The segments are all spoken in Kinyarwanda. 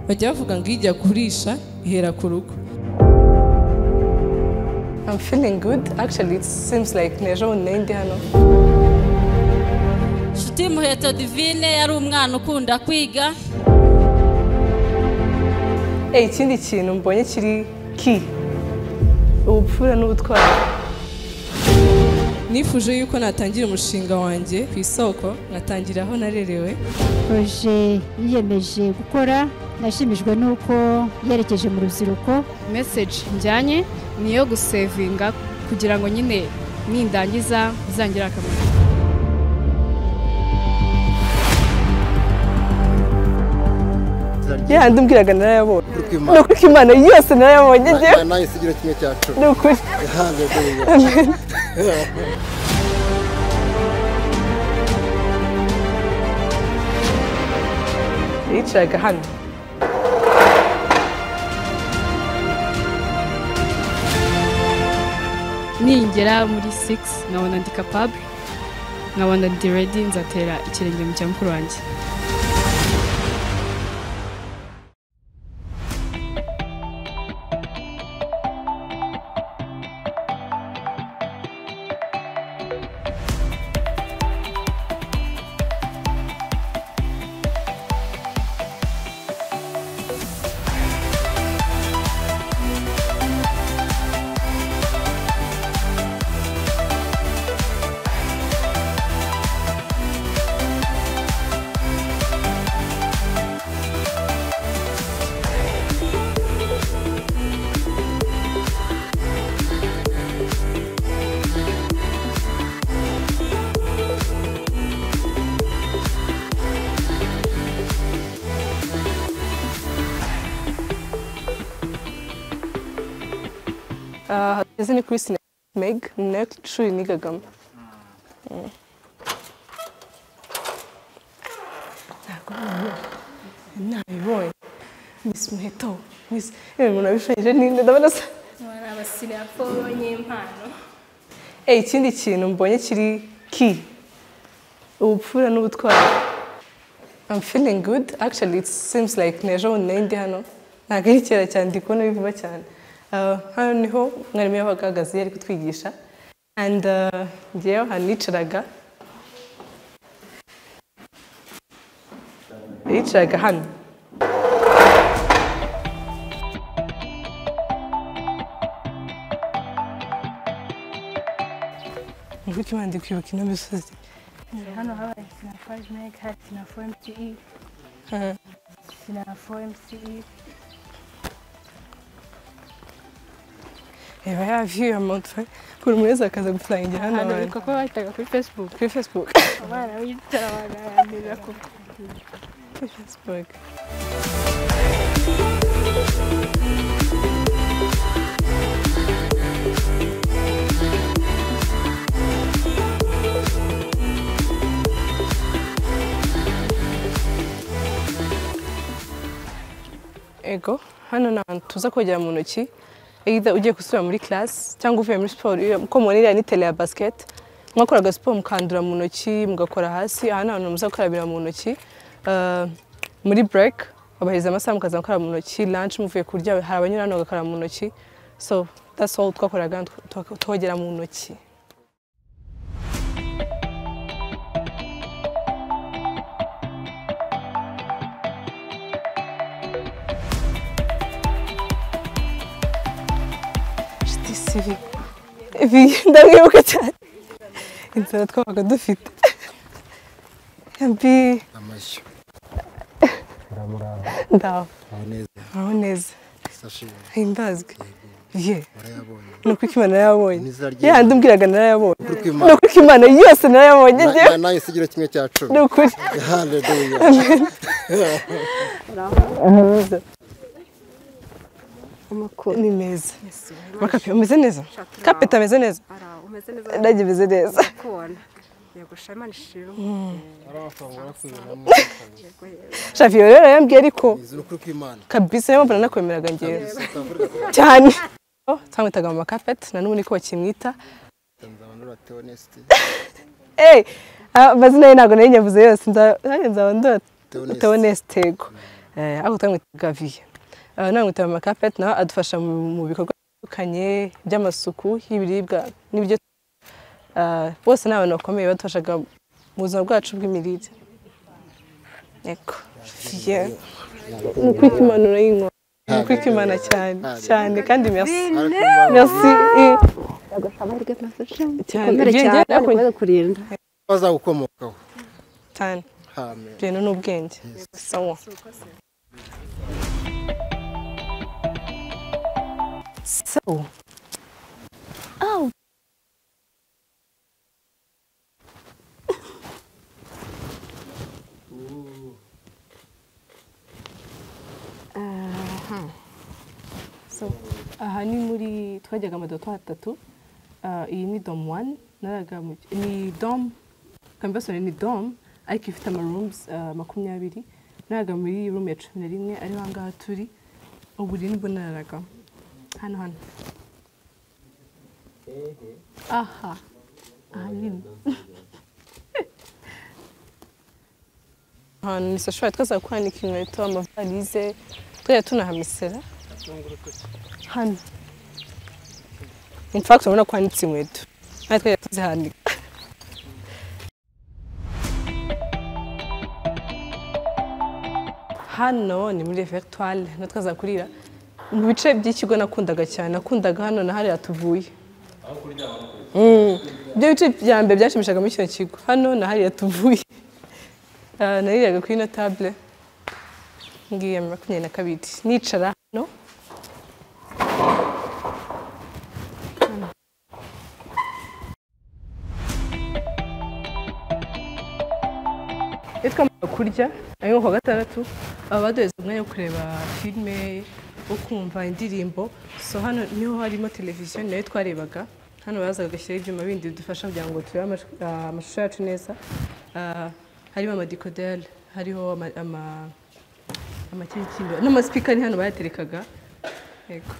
bajya bavuga ngo ijya kurisha ihera ku rugo I'm feeling good. Actually, it seems like ni ejo bundi nari ndi hano. nshuti muheto divine yari umwana ukunda kwiga Eh, ikindi kintu mbonye kiri ki ubupfura n'ubutwari nifuje yuko natangira umushinga wanjye ku isoko ngatangira aho narerewe proje yiyemeje gukora nashimijwe n'uko yerekeje mu rubyiruko message njyanye ni iyo gusevinga kugira ngo nyine nindangiza bizangire akamaro yandi umbwiraga narayabonye ni ukuri ko imana yose narayabonye njyewe nanjye sigira kimwe cya cumi ni ukuri Hallelujah. yicaraga hano ningera muri 6 nkabona ndi capable nkabona ndi ready nzatera ikirenge mu cya mukuru wanjye aha hageze ni kuri sinema meg ni nayo shuri nigagamo Mm. ntabwo nabibonye nabibonye misi muheto misi yewe umuntu abishushanyije ninde ndabona asa Eh, ikindi kintu mbonye kiri ki ubupfura n'ubutwari I'm feeling good actually it seems like ni ejo bundi nari ndi hano ntabwo ari kera cyane ndi kubona bivuba cyane Uh, hano niho mwarimu yabaga ahagaze yari kutwigisha and uh, njyewe ahantu nicaraga yicaraga hano nguko imana ndi kwibuka ino misozi Hano habaye Sinafari Meg, hari Sinafo MCE, Ah, Sinafo MCE. reba ya viyu ya montfari buri umwe wese akaza gusangira hano hano abantu bitwa ko bahitaga kuri facebook kuri facebook Abana b'igitara baganira ku kuri facebook ego hano ni ahantu tuza kogera mu ntoki either ugiye gusubira muri class cyangwa uvuye muri siporo iyo- uko mubona iriya ni tele ya basket mwakoraga siporo mukandura mu ntoki mugakora hasi aha ni ahantu muza gukarabira mu ntoki Uh, muri break abaheza amasaha mukaza gukaraba mu ntoki lunch muvuye kurya hari abanyura hano bagakaraba mu ntoki so that's all twakoraga hano, twa- twogera mu ntoki inshuti sibi ibi ndamwibuka cyane inzara twabaga dufite mbi amashyo ndaho aho neza aho neza sashiwe himbazwe ye warayabonye ni ukuri ko imana yarayabonye Ni izina ry'Imana. yandi umbwiraga narayabonye Ni ukuri ko ni Imana- ukuri ko imana yose narayabonye njyewe Na- nanjye sigira kimwe cya ni cumi ukuri Hallelujah. mwiza ni meza makapi umeze neza kapeta ameze neza umeze neza nanjye meze neza kubona. Yego sha Imana ishimwe. Yego yego. shaviyo rero yambwiye ariko Izi ni ukuri kw'Imana. kabisa niyo mpamvu nanakwemeraga njyewe cyane Oh, twamwitaga mama kapeti na n'ubu niko bakimwita Nzabandora Theoneste. Eh, amazina ye ntabwo nari nyavuze yose nza- nanjye nzaba Theoneste. ndoteonestego eh, ako twamwita gaviye namwita mama kapeti nawe adufasha mu mu bikorwa bitandukanye by'amasuku y'ibiribwa n'ibyo eh, bose ni abantu bakomeye badufashaga mu buzima bwacu bw'imirire yego Yeah. ni ukwikimanura y'inkoni ni ukwikimana cyane cyane kandi merci merci eh, amahirwe mazajya cyane ukomere Ibyo cyane ngera- ukomeze kurinda bazagukomokaho cyane amen ibintu ni ubwenge sawa sawa So, aha ni muri twajyaga amadoto atatu Ah, iyi ni dom wani ni dom kambasore ni dom ariko ifite amarumus makumyabiri naraga muri room ya cumi na rimwe ariho ahangaha turi ubu rero nibwo nararaga hano hano aha aha nyine ahantu ni sashwari twaza kwanika inkweto amavalize twajya tunahamisera hano in fact urabona ko handitse inkweto natwe twajya tuzihanika hano ni muri veritware na twaza kurira mu bice by'ikigo nakundaga cyane nakundaga hano na hariya tuvuye Mm. ibyo bice bya mbere byashimishaga muri kino kigo hano na hariya tuvuye Ah, nariraga kuri ino tabule ngiye ya makumyabiri na kabiri nicara hano iyo twamara kurya ariko ku wa gatandatu baba baduhereza umwanya wo kureba filime wo kumva indirimbo so hano niho harimo televiziyo nayo twarebaga hano bazaga bagashyiraho ibyuma bindi bidufasha kugira ngo turebe amash- ah, amashusho yacu neza Ah, harimo amadikoderi hariho ama- ama- amakindo n'amasipika ni hano bayaterekaga yego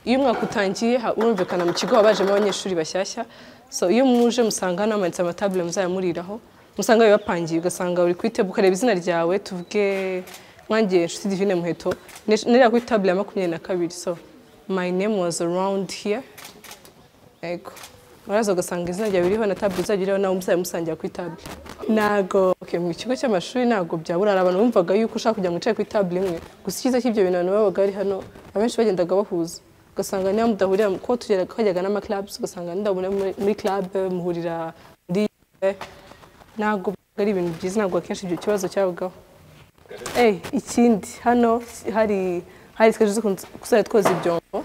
iyo umwaka utangiye ha- urumvikana mu kigo haba hajemo abanyeshuri bashyashya so iyo muje musanga hano hamanitse amatabule muzajya muriraho musanga bibapangiye ugasanga uri kuri tebo ukareba izina ryawe tuvuge mwangiye inshuti divine muheto Nish- nirira kuri tabule ya makumyabiri na kabiri so my name was around here yego uraza ugasanga izina ryawe ririho na tabule uzajya uriho nawe muzajya musangira kuri tabule ntago okay, mu kigo cy'amashuri ntabwo byabura hari abantu bumvaga yuko ushaka kugira ngo wicare kuri tabule imwe gusa icyiza cy'ibyo bintu abantu babaga bari hano abenshi bagendaga bahuza ugasanga niba mudahurira ko tugera twajyaga n'amaclubs ugasanga nidahurira muri muri club muhurira muri ntabwo bibaga ari ibintu byiza ntabwo akenshi icyo kibazo cyabagaho Eh, ikindi hano hari hari twaje zo kuzajya twoza ibyombo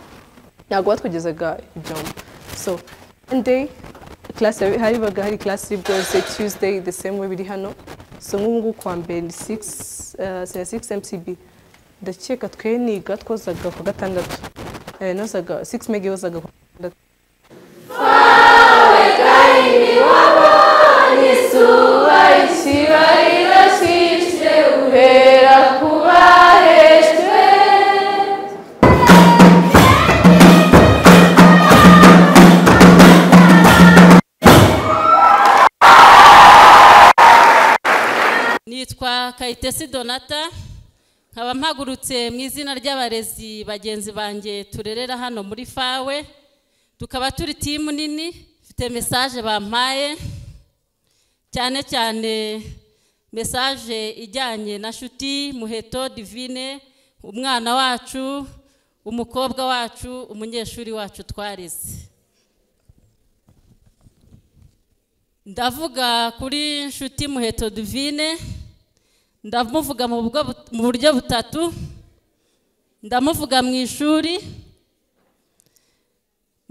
ntabwo batwogezaga ibyombo so monday class yari- haribaga hari class iri bwose tuesday the same way biri hano so nk'ubu ngubu kuwa mbere ni 6 uh, 6 mcb ndakeka twe niga twozaga ku gatandatu eh, nozaga 6 mega yozaga ku gatandatu nitwa kayitesi donata nkaba mpagurutse mu izina ry'abarezi bagenzi banjye turerera hano muri fawe tukaba turi timu nini mfite mesaje bampaye cyane cyane mesaje ijyanye na shuti muheto divine umwana wacu umukobwa wacu umunyeshuri wacu twareze ndavuga kuri nshuti muheto divine ndamuvuga mu bwo bu- mu buryo butatu ndamuvuga mu ishuri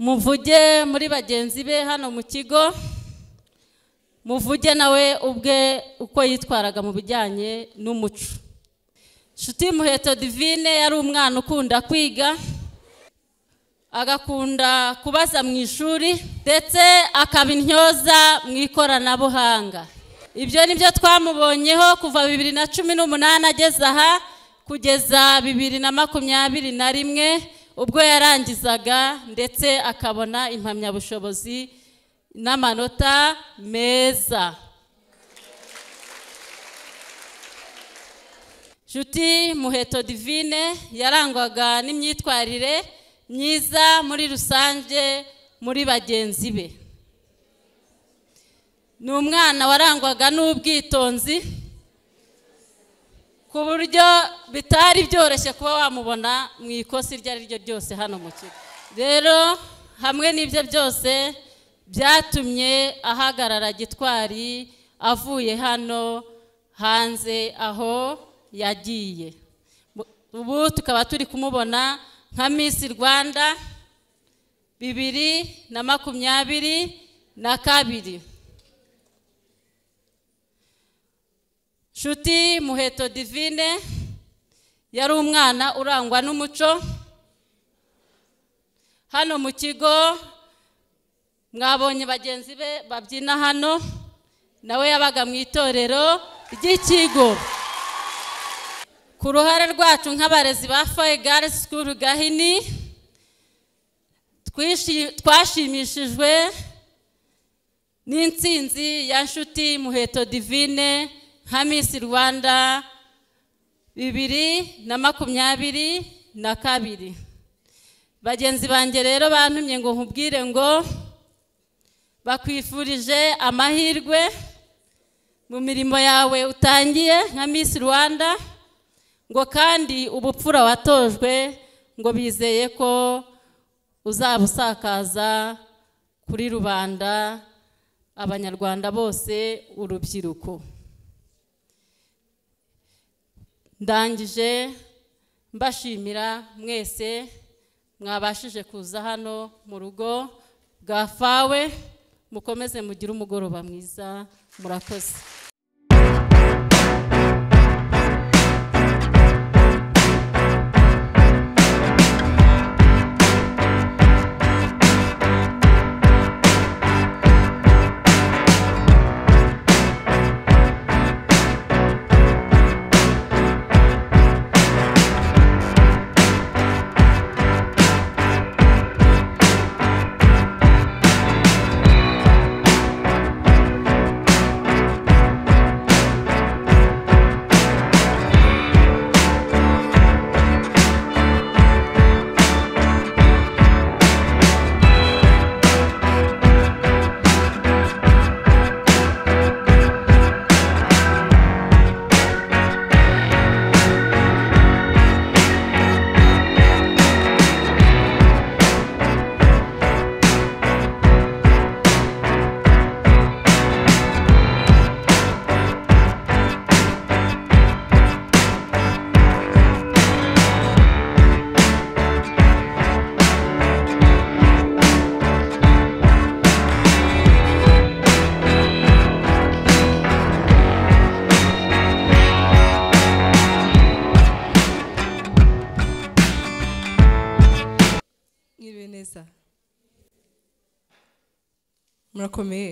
muvuge muri bagenzi be hano mu kigo muvuge nawe ubwe uko yitwaraga mu bijyanye n'umuco nshuti muheto divine yari umwana ukunda kwiga agakunda kubaza mu ishuri ndetse akaba intyoza mu ikoranabuhanga ibyo ni byo twamubonyeho kuva bibiri na cumi n'umunani ageze aha kugeza bibiri na makumyabiri na rimwe ubwo yarangizaga ndetse akabona impamyabushobozi n'amanota meza nshuti muheto divine yarangwaga n'imyitwarire myiza muri rusange muri bagenzi be ni umwana warangwaga n'ubwitonzi ku buryo bitari byoroshye kuba wamubona mu ikosi iryo ari ryo ryose hano mu kigo rero hamwe n'ibyo byose byatumye ahagarara gitwari avuye hano hanze aho yagiye ubu tukaba turi kumubona nka miss rwanda bibiri na makumyabiri na kabiri nshuti muheto divine yari umwana urangwa n'umuco hano mu kigo mwabonye bagenzi be babyina hano nawe yabaga mu itorero ry'ikigo ku ruhare rwacu nk'abarezi ba faye girls school gahini twishi- twashimishijwe n'intsinzi ya nshuti muheto divine nka miss rwanda bibiri na makumyabiri na kabiri bagenzi banjye rero bantumye ngo nkubwire ngo bakwifurije amahirwe mu mirimo yawe utangiye nka miss rwanda ngo kandi ubupfura watojwe ngo bizeye ko uzabusakaza kuri rubanda abanyarwanda bose urubyiruko ndangije mbashimira mwese mwabashije kuza hano mu rugo bwa fawe mukomeze mugire umugoroba mwiza murakoze mwiriwe neza murakomeye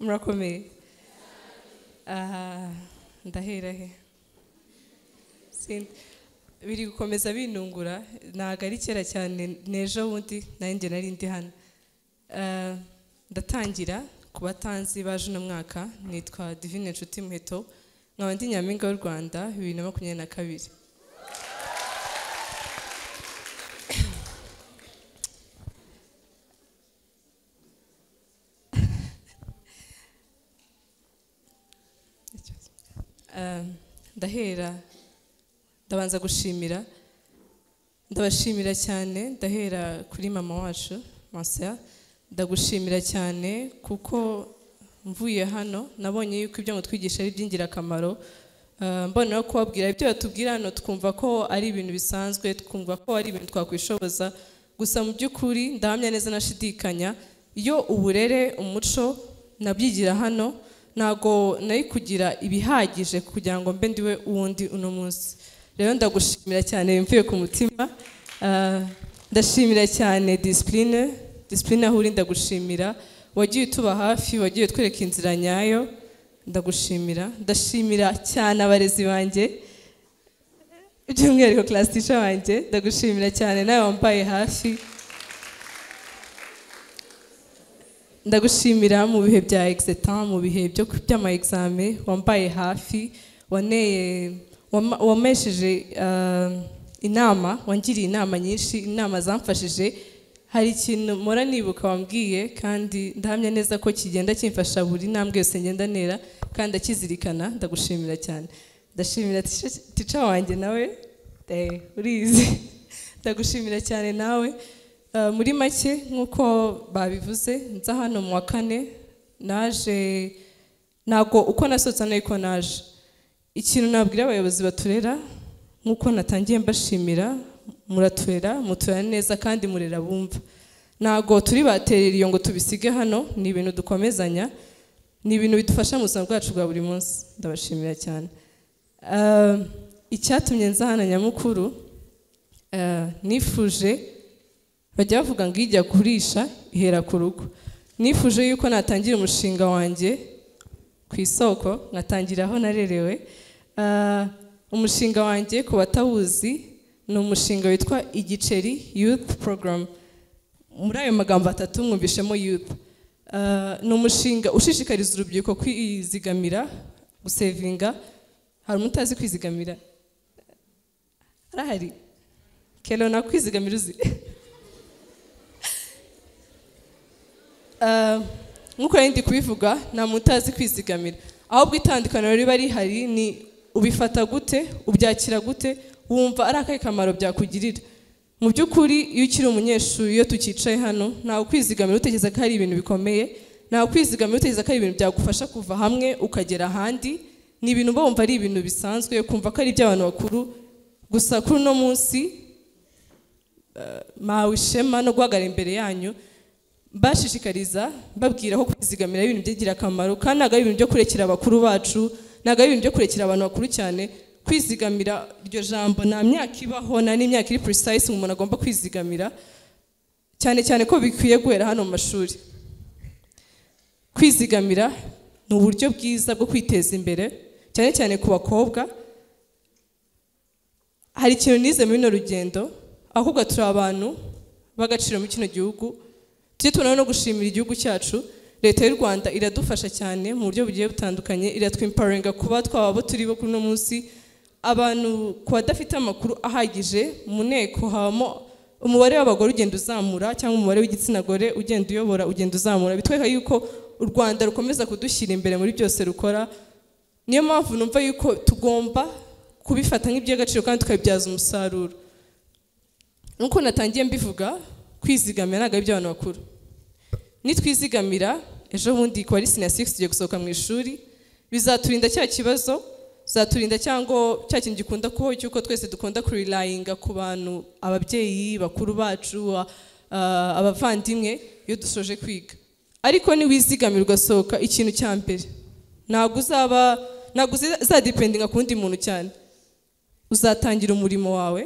murakomeye aha ndahera he Sin- biri gukomeza binungura ntabwo ari kera cyane n'ejo bundi nanjye nari ndi hano Ah, ndatangira ku batanzi baje uno mwaka nitwa divine nshuti muheto nkaba ndi nyampinga w'u rwanda bibiri na makumyabiri na kabiri Ah, ndahera ndabanza gushimira ndabashimira cyane ndahera kuri mama wacu masa ndagushimira cyane kuko mvuye hano nabonye yuko ibyo mutwigisha ari iby'ingirakamaro Ah, mbona no kubabwira ibyo batubwira hano twumva ko ari ibintu bisanzwe twumva ko ari ibintu twakwishoboza gusa mu by'ukuri ndahamya neza nashidikanya iyo uburere umuco nabyigira hano ntabwo nari kugira ibihagije kugira ngo mbe ndiwe uwundi uno munsi rero ndagushimira cyane bimvuye ku mutima Ah, ndashimira cyane disipurine disipurine aho uri ndagushimira wagiye utuba hafi wagiye utwereka inzira nyayo ndagushimira ndashimira cyane abarezi banjye by'umwihariko class teacher wanjye ndagushimira cyane nawe wambaye hafi ndagushimira mu bihe bya exetan mu bihe byo by'ama exame wambaye hafi waneye wama- wampesheje ah, inama wangiriye inama nyinshi inama zamfashije hari ikintu mpora nibuka wambwiye kandi ndahamya neza ko kigenda kimfasha buri ntambwe yose ngenda ntera kandi akizirikana ndagushimira cyane ndashimira tica- tica wanjye nawe eh, urizi ndagushimira cyane nawe Ah, muri make nk'uko babivuze nza hano mu wa kane naje ntabwo uko nasohotse n'uko naje ikintu nabwira abayobozi baturera nk'uko natangiye mbashimira muraturera muturera neza kandi murera bumva ntabwo turi baterera iyo ngo tubisige hano ni ibintu dukomezanya ni ibintu bidufasha mu buzima bwacu bwa buri munsi ndabashimira cyane Ah, icyatumye nza hano nyamukuru ah, nifuje bajya bavuga ngo ijya kurisha ihera ku rugo nifuje yuko natangira umushinga wanjye ku isoko nkatangira aho narerewe Ah, umushinga wanjye ku batawuzi ni umushinga witwa igiceri youth program muri ayo magambo atatu mwumvishemo youth Ah, ni umushinga ushishikariza urubyiruko kwizigamira gusevinga hari umutazi kwizigamira arahari kelo nakwizigamira uzi Ah, nk'uko nari ndi kubivuga nta muntu utazi kwizigamira ahubwo itandukaniro riba rihari ni ubifata gute ubyakira gute wumva ari akahe kamaro byakugirira mu by'ukuri iyo ukiri umunyeshuri iyo tukicaye hano ntawe ukwizigamira utekereza ko hari ibintu bikomeye ntawe ukwizigamira utekereza ko hari ibintu byagufasha kuva hamwe ukagera ahandi ni ibintu uba wumva ari ibintu bisanzwe kumva ko ari iby'abantu bakuru gusa kuri uno munsi eh, mpawe ishema no guhagarara imbere yanyu bashishikariza babwira ko kwizigamira ari ibintu by'ingira akamaro kandi ntabwo ari ibintu byo kurekera abakuru bacu ntabwo ari ibintu byo kurekera abantu bakuru cyane kwizigamira iryo jambo nta myaka ibaho nta n'imyaka iri precise umuntu agomba kwizigamira cyane cyane ko bikwiye guhera hano mu mashuri kwizigamira ni uburyo bwiza bwo kwiteza imbere cyane cyane ku bakobwa hari ikintu nize muri runo rugendo abakobwa turi abantu b'agaciro muri kino gihugu tujye tubona no gushimira igihugu cyacu leta y'u rwanda iradufasha cyane mu buryo bugiye butandukanye iratwimparinga kuba twaba abo turi bo kuri uno munsi abantu ku badafite amakuru ahagije mu nteko habamo umubare w'abagore ugenda uzamura cyangwa umubare w'igitsina gore ugenda uyobora ugenda uzamura bitwereka yuko u rwanda rukomeza kudushyira imbere muri byose rukora niyo mpamvu numva yuko tugomba kubifata nk'iby'agaciro kandi tukabibyaza umusaruro nk'uko natangiye mbivuga kwizigamira ntabwo ari iby'abantu bakuru nitwizigamira ejo bundi ku bari siniya sigisi tugiye gusohoka mu ishuri bizaturinda cya kibazo bizaturinda cyangwa cya kintu gikunda kubaho cy'uko twese dukunda kurirayinga ku bantu ababyeyi bakuru bacu a- a- abavandimwe iyo dusoje kwiga ariko niwizigamira ugasohoka ikintu cya mbere ntabwo uzaba ntabwo uzi- uzadipendinga ku wundi muntu cyane uzatangira umurimo wawe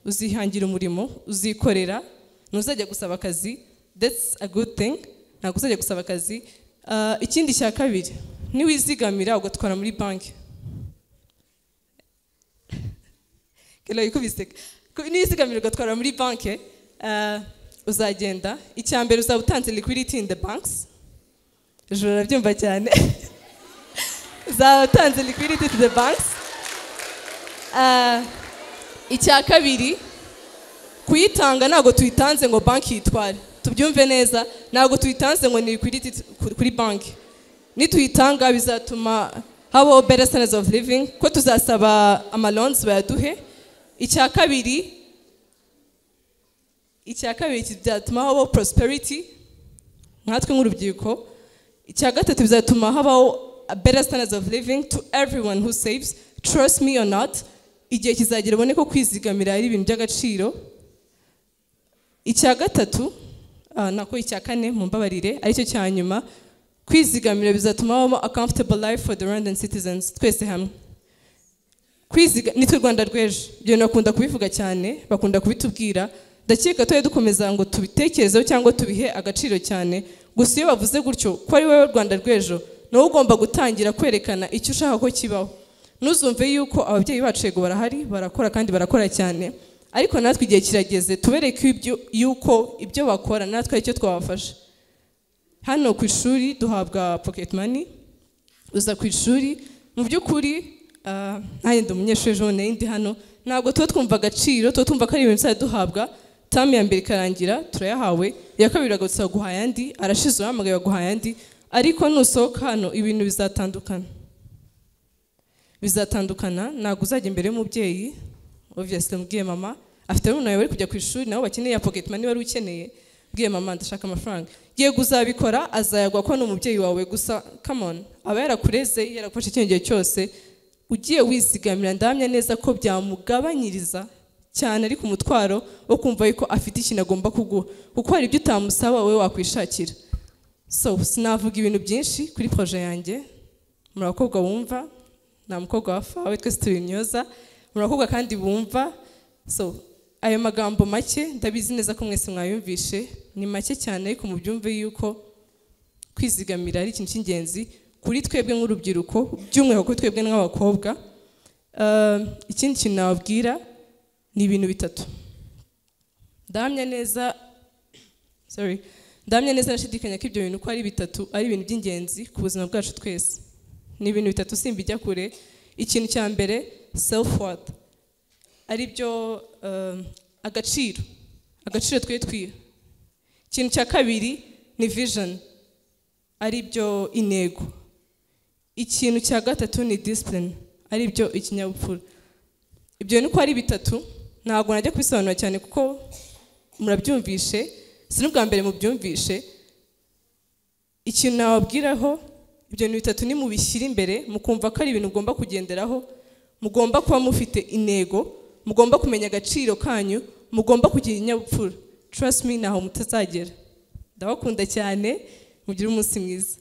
uzihangira umurimo uzikorera ntuzajya gusaba akazi that's a good thing ntabwo uzajya gusaba akazi Ah, ikindi cya kabiri niwizigamira ugatwara muri banki kela yikubise Ku- niwizigamira ugatwara muri banki ah, uzagenda icya mbere uzaba utanze liquidity in the banks ijoro rabyumva cyane uzaba utanze liquidity to the banks Ah, icya kabiri kuyitanga ntabwo tuyitanze ngo banki yitware tubyumve neza ntabwo tuyitanze ngo ni liquidity t- ku- kuri banki nituyitanga bizatuma habaho better standards of living ko tuzasaba amalonzi bayaduhe icya kabiri icya kabiri kizatuma habaho prosperity nkatwe nk'urubyiruko icya gatatu bizatuma habaho a better standards of living to everyone who saves trust me or not igihe kizagera ubone ko kwizigamira ari ibintu by'agaciro icya gatatu ah, nako icya kane mu mbabarire aricyo cya nyuma kwizigamira bizatuma habamo a comfortable life for the rwandan citizens twese hamwe kwiziga nitwe rwanda rw'ejo ibyo bintu bakunda kubivuga cyane bakunda kubitubwira ndakeka tujye dukomeza ngo tubitekerezeho cyangwa tubihe agaciro cyane gusa iyo bavuze gutyo ko ari wowe rwanda rw'ejo nawe ugomba gutangira kwerekana icyo ushaka ko kibaho ntuzumve yuko ababyeyi bacu yego barahari barakora kandi barakora cyane ariko natwe igihe kirageze tubereke ibyo- yuko ibyo bakora natwe ari cyo twabafasha hano ku ishuri duhabwa pocket money uza ku ishuri mu by'ukuri Ah, nanjye ndi umunyeshuri ejo bundi nari ndi hano ntabwo tuba twumva agaciro tuba twumva ko ari ibintu tuzajya duhabwa tamu ya mbere ikarangira turayahawe iya kabiri uragarutse baguha ayandi arashize urahamagaye baguha ayandi ariko nusohoka hano ibintu bizatandukana bizatandukana ntabwo uzajya imbere y'umubyeyi obviously umubwiye mama afite abana bari kujya ku ishuri nabo bakeneye ya pocket money wari ukeneye ubwiye mama ndashaka amafaranga yego uzabikora azayagwa ko ni umubyeyi wawe gusa come on aba yarakureze yaragufashe ikindi gihe cyose ugiye wizigamira ndahamya neza ko byamugabanyiriza cyane ariko umutwaro wo kumva yuko afite ikintu agomba kuguha kuko hari ibyo utamusaba wowe wakwishakira so sinavuga ibintu byinshi kuri proje yanjye muri abakobwa bumva nta mukobwa wapfa we twese turi intyoza muri abakobwa kandi bumva so ayo magambo make ndabizi neza ko mwese mwayumvishe ni make cyane ariko mubyumve yuko kwizigamira ari ikintu cy'ingenzi kuri twebwe nk'urubyiruko by'umwihariko kuri twebwe nk'abakobwa Eh, ikindi kintu nababwira ni ibintu bitatu ndahamya neza sorry ndahamya neza ndashidikanya ko ibyo bintu uko ari bitatu ari ibintu by'ingenzi ku buzima bwacu twese ni ibintu bitatu simbijya kure ikintu cya mbere self worth ari byo eh, agaciro agaciro twe twiha ikintu cya kabiri ni vision ari byo intego ikintu cya gatatu ni discipline ari byo ikinyabupfura ibyo ni uko ari bitatu ntabwo najya kubisobanura cyane kuko murabyumvishe si n'ubwa mbere mubyumvishe ikintu nababwiraho ibyo bintu bitatu ni mubishyira imbere mukumva ko ari ibintu mugomba kugenderaho mugomba kuba mufite intego mugomba kumenya agaciro kanyu mugomba kugira ikinyabupfura trust me ntaho mutazagera ndabakunda cyane mugire umunsi mwiza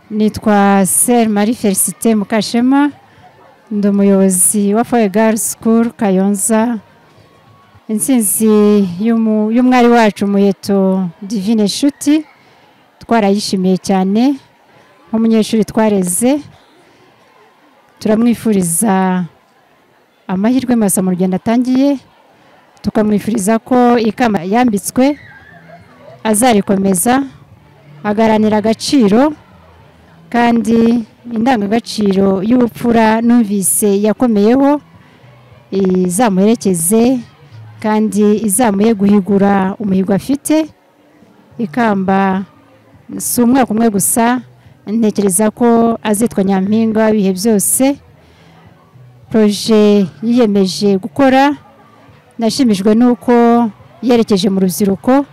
nitwa seri marie felicite mukashema ndi umuyobozi wa foye girls school kayonza intsinzi y'umu- y'umwari wacu muheto divine nshuti twarayishimiye cyane nk'umunyeshuri twareze turamwifuriza amahirwe masa mu rugendo atangiye tukamwifuriza ko ikamba yambitswe azarikomeza agaharanira agaciro kandi indangagaciro y'ubupfura numvise yakomeyeho izamuherekeze kandi izamuye guhigura umuhigo afite ikamba si umwaka umwe gusa ntekereza ko azitwa nyampinga w'ibihe byose poroje yiyemeje gukora nashimishijwe n'uko yerekeje mu rubyiruko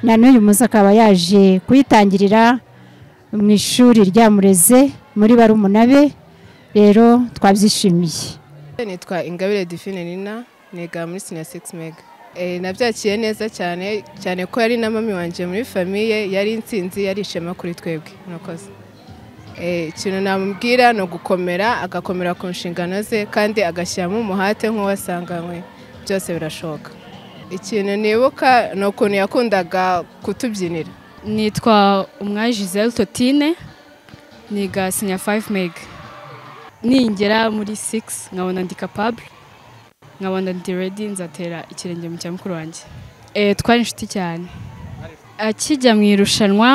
na n'uyu munsi akaba yaje kuyitangirira mu ishuri ryamureze muri barumunabe rero twabyishimiye nitwa ingabire define nina niga muri siniya sigisi mega Eh, nabyakiye neza cyane cyane ko yari na mami wanjye muri famiye yari insinzi yari ishema kuri twebwe murakoze Eh, ikintu namubwira ni ugukomera agakomera ku nshingano ze kandi agashyiramo umuhate nk'uwasanganywe byose birashoboka ikintu nibuka ni ukuntu yakundaga kutubyinira nitwa umwari giselle totine niga sinya 5 meg ningera muri 6 nkabona ndi capable nkabona ndi ready nzatera ikirenge mu cya mukuru wanjye e, twari inshuti cyane akijya mu irushanwa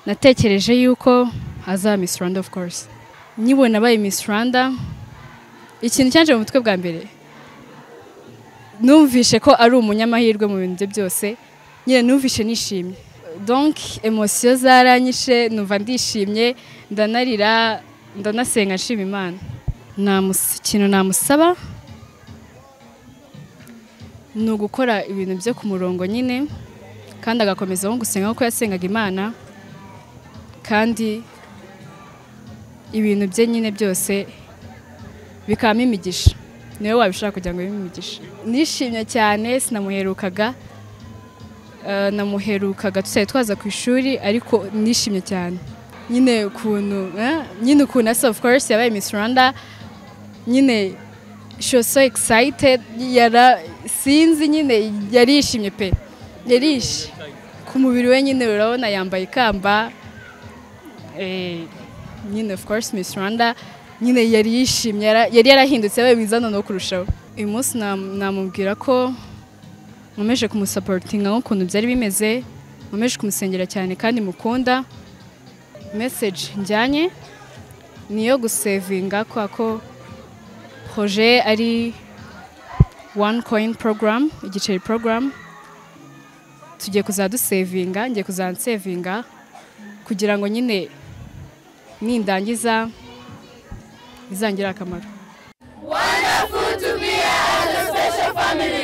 natekereje yuko azaba miss rwanda of course nkibona abaye miss rwanda ikintu cyaje mu mutwe bwa mbere numvishe ko ari umunyamahirwe mu bintu bye byose nyine numvishe nishimye donc emosiyo zaranyishe numva ndishimye ndanarira ndanasenga nshima imana Namus- ikintu namusaba ni ugukora ibintu byo ku murongo nyine kandi agakomezaho gusenga nk'uko yasengaga imana kandi ibintu bye nyine byose bikabamo imigisha niwe wabishaka kugira ngo bibe imigisha nishimye cyane sinamuherukaga Eh, namuherukaga tutari twaza ku ishuri ariko nishimye cyane nyine ukuntu eh, nyine ukuntu asa of course yabaye Miss Rwanda nyine she was so excited yara sinzi nyine yarishimye pe yarishi ku mubiri we nyine urabona yambaye ikamba eh, nyine of course Miss Rwanda nyine yari yishimye yara- yari yarahindutse yabaye mwiza noneho kurushaho uyu munsi nam- namubwira ko nkomeje kumusaporutinga nk'ukuntu byari bimeze nkomeje kumusengera cyane kandi mukunda meseji njyanye ni iyo gusevinga kubera ko proje ari one coin program igiceri program tugiye kuzajya dusevinga ngiye kuzajya nsevinga kugira ngo nyine nindangiza bizangire akamaro Wonderful to be here as a special family.